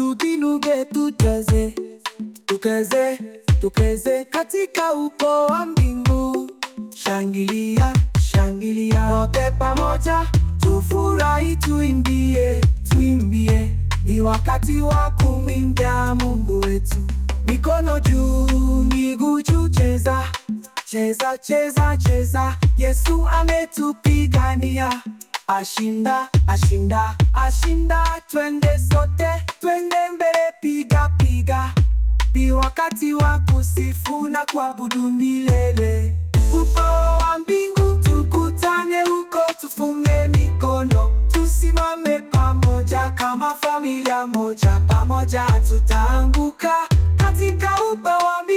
tukinuke, tucheze, tukeze, tukeze katika ukoo wa mbingu. Shangilia, shangilia wote pamoja, tufurahi, tuimbie, tuimbie. Ni wakati wa kumwimbia Mungu wetu. Mikono juu, miguu juu, cheza, cheza, cheza, cheza. Yesu ametupigania, ashinda, ashinda, ashinda. Twende sote, twende mbele, piga, piga. Ni wakati wa kusifu na kuabudu milele. Ukoo wa mbingu tukutane huko, tufunge mikono, tusimame pamoja kama familia moja, pamoja tutaanguka katika ukoo wa mbingu.